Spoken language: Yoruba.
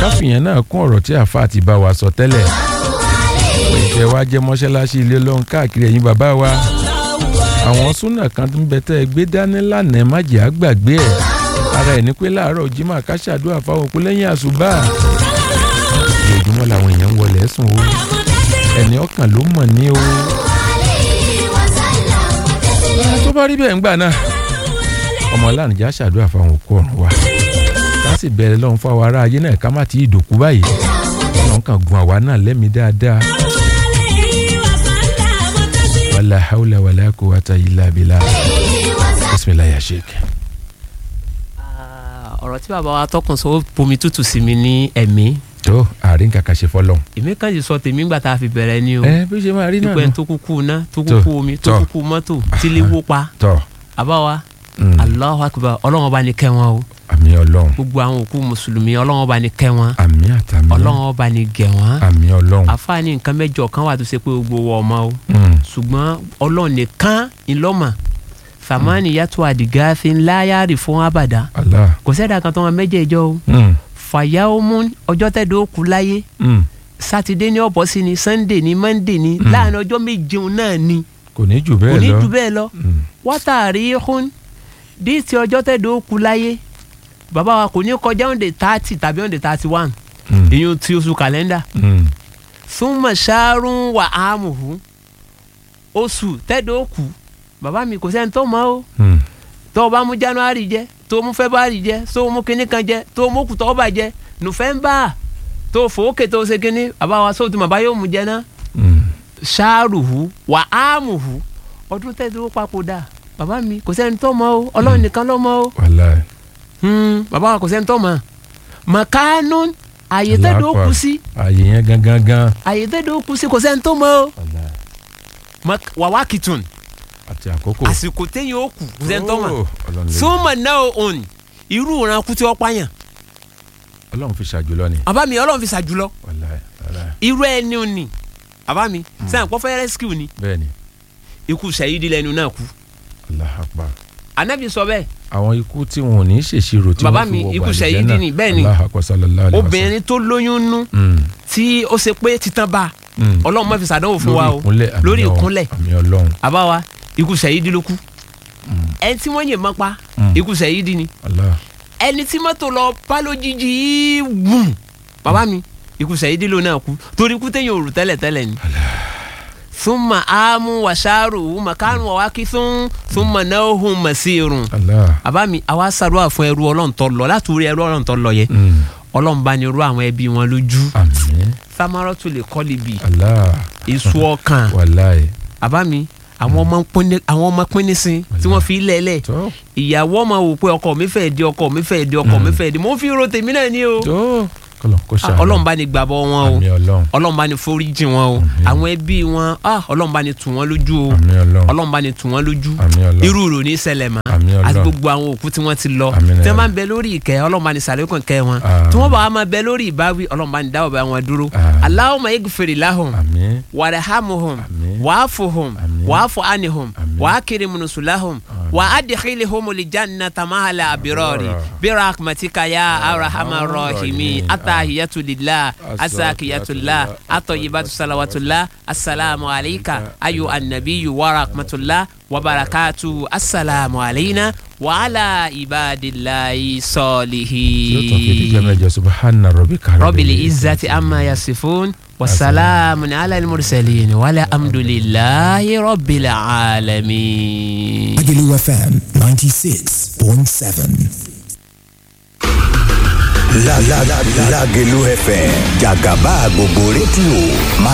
káfíyàn náà kún ọ̀rọ̀ tí àáfàá ti bá wa sọ tẹ́lẹ̀ ìkẹ́ wa jẹ́ mọ́ṣáláṣí ilé ọlọ́run káàkiri ẹ̀yin bàbá wa àwọn súnà kan tó ń bẹ tẹ́ ẹ gbé dání lánàá má jẹ́ àgbàgbé ẹ̀ ara ẹ̀ ní pé láàárọ̀ jimá ká ṣàdúrà fáwọn òkú lẹ́yìn àṣùbà ojoojúmọ́ làwọn èèyàn ń wọlé ẹ̀sùn o ẹni ọkàn ló mọ̀ ní o tó bá rí bẹ́ẹ̀ ń gbà náà ọmọ lánàá ṣàdúrà fáwọn òkú ọ̀run wa ká sì bẹ̀rẹ̀ lọ́hùn fún àwọn ará ayé náà ká má ti ìdòkú báyìí ọ̀nà kan gun àwa náà lẹ́mìí dáadáa wàlá haúlẹ̀ wàlá kó wàtá ilà bìlà bisimilayi ya sheik. ọ̀rọ̀ tí bàbá wa tọkùn sọ ó bomi tútù sí mi ní ẹ̀mí tó àárín kàkà ṣe fọlọ́n. èmi kàn yìí sọ tèmi gbà tá a fi bẹ̀rẹ̀ ni o ẹ bí ṣe máa rí náà pípẹ́ nù. tó kúkú ná tó kúkú omi tó tọ́. kúkú mọ́tò tí lè wó pa tọ́ àbáwa mm, Allahu akbar ọlọ́run ọba ni kẹ́ wọn o àmì ọlọ́run gbogbo àwọn òkú mùsùlùmí ọlọ́run ọba ni kẹ́ wọn àmì àtàmì ọlọ́run ọba ni gẹ̀ wọ́n àmì ọlọ́run. àfáàní nǹkan mẹ́jọ kan wà tó ṣe pé gbogbo wọ ọmọ o Mm, ṣùgbọ́n ọlọ́run nìkan ńlọ́mà fàmánì yàtọ̀ àdìgáfin láyàrí fún abàdá Allah. kò sẹ́dá kan tó wọn mẹ́jẹ̀ẹ́jọ́ o Mm, fàyàwọ́mú ọjọ́ tẹ́dọ̀ kú láyé mm, sátidé ní ọ̀bọ̀ sí ni sannde ní mọ́ndé ní Mm. láàrin ọjọ́ méjeun náà ni kò ní jù kò bẹ́ẹ̀ ní lọ. jù bẹ́ẹ̀ lọ Mm, wátàrí hún díìtì ọjọ́ tẹ́dọ̀ kú láyé bàbá wa kò ní kọjá ọ̀ndẹ̀ tààtì tàbí ọ̀ndẹ̀ tààtì wàn mm, ìyún ti oṣù kàlẹ́ndà mm, súnmọ̀ ṣáárún wà áàmùhù oṣù tẹ́dọ̀ kú bàbá mi kò sẹ́ni tó mọ̀ o mm. tó o bá mú january jẹ tó o mú february jẹ tó o mú kinní kan jẹ tó o mú kùtọ́ọ̀bà jẹ nùfẹ́ńbà tó o fòókè tó o ṣe kinní bàbá wa sóòtú màbá yóò mú jẹ náà Mm, ṣáàrùhù wà áàmùhù ọdún tẹ́tí papòdà bàbá mi kò sẹ́ni tó mọ̀ o ọlọ́run nìkan ló mọ̀ o wàláì. Hmm, bàbá wa kò sẹ́ni tó mọ̀ mọ̀kánú àyè tẹ́tí ó kú sí ààyè yẹn gangan gan. àyè tẹ́tí ó kú sí kò sẹ́ni tó mọ̀ o wàláì. Mọ̀k- wàwá kìtùn àti àkókò. àsìkò téyìn ó kù kò sẹ́ni tó mọ̀ Oh, Ọlọ́run lè- súnmọ̀ náà òun irú ìran kú tí wọ́n pààyàn Ọlọ́run fi ṣàjùlọ ni. bàbá mi ọlọ́run fi ṣàjùlọ wàláì wàláì. irú ẹni ò ní bàbá mi sẹ́yìn kọ́ fẹ́ rescue ni bẹ́ẹ̀ni ikú sẹ́yìdì lẹ́nu náà kú Allahu Akbar. anabi sọ bẹ́ẹ̀ àwọn ikú tí wọn ò ní ṣèṣirò tí Bàbá wọ́n mi, fi wọ ikú gbàlejò ṣẹ̀yídì náà. ni, bẹ́ẹ̀ ni. Allahu Akbar sallallahu alaihi wasallam. obìnrin tó lóyún nú Mm, tí ó ṣe pé titan bá mm. ọlọ́run má fi ṣàdánwò fún wa o ìkúnlẹ̀ àmì lórí Ọlọ́run, ìkúnlẹ̀ àmì Ọlọ́run. àbá wa ikú sẹ́yìdì ló kú Mm, ẹni tí wọ́n yè mọ́ pa mm. ikú sẹ́yìdì ni Allah. ẹni tí mọ́tò lọ bá lójijì wùm bàbá mi ikú sẹ́yìdì ló náà kú torí ikú téèyàn ò rò tẹ́lẹ̀ tẹ́lẹ̀ ni. súnmọ́ àmú wàṣàrò màkánù ọ̀wákí fún súnmọ́ náà hùn màsírùn. Allah. àbá mi àwa ṣàdúrà fún ẹrú ọlọ́run tó lọ láti orí ẹrú ọlọ́run tó lọ yẹ Mm, ọlọ́run bá ní irú àwọn ẹbí wọn lójú àmín. samaratu lè kọ́ libi Allah. èso ọkàn wàláì. àbá mi àwọn ọmọ pínlẹ̀ àwọn ọmọ pínlẹ̀ sí tí wọ́n fi lẹ́lẹ̀ tó ìyàwó ọmọ wò pé ọkọ mi fẹ́ di ọkọ mi fẹ́ di ọkọ mi fẹ́ di mo fi ro tèmi náà ni o tó kọlọ̀ kó Ah, ṣàánú. ọlọ́run bá ní gbàbọ̀ wọn o àmì Ọlọ́run. ọlọ́run bá ní foríjì wọn o Àmín. àwọn ẹbí wọn ah, ọlọ́run bá ní tù wọ́n lójú o àmì Ọlọ́run. ọlọ́run bá ní tù wọ́n lójú àmì Ọlọ́run. irú rò ní ṣẹlẹ̀ mọ́ àmì àti Ọlọ́run. gbogbo àwọn òkú tí wọ́n ti lọ Àmín tí wọ́n ya máa ń bẹ lórí ìkẹ́ ọlọ́run bá ní sàlékún kẹ́ wọn Àmín. tí wọ́n bá wà máa bẹ lórí ìbáwí ọlọ́run bá ní dáwọ́ bá wọn dúró Àmín. Allahumma igfir lahum àmì. warhamhum Àmín. wa'fuhum Àmín. wa'fu anhum Àmín. wa'akrim nusulahum wa adkhilhum aljannata ma'al abrari birahmatika ya arhamar rahimin atahiyatu lillah asakiyatullah atoyibatu salawatullah assalamu alayka ayu annabiyu wa rahmatullah wa barakatu assalamu alayna wa ala ibadillahi yóò tàn fi díjọ́ salihin mẹ́jọ subahana rabbika rabbil izzati amma yasifun wasalamun ala almursalin wala amdulillahi rabbil alamin. Agulu FM 96.7. La la la Lágelú FM jàgàbá gbogbo rédíò máa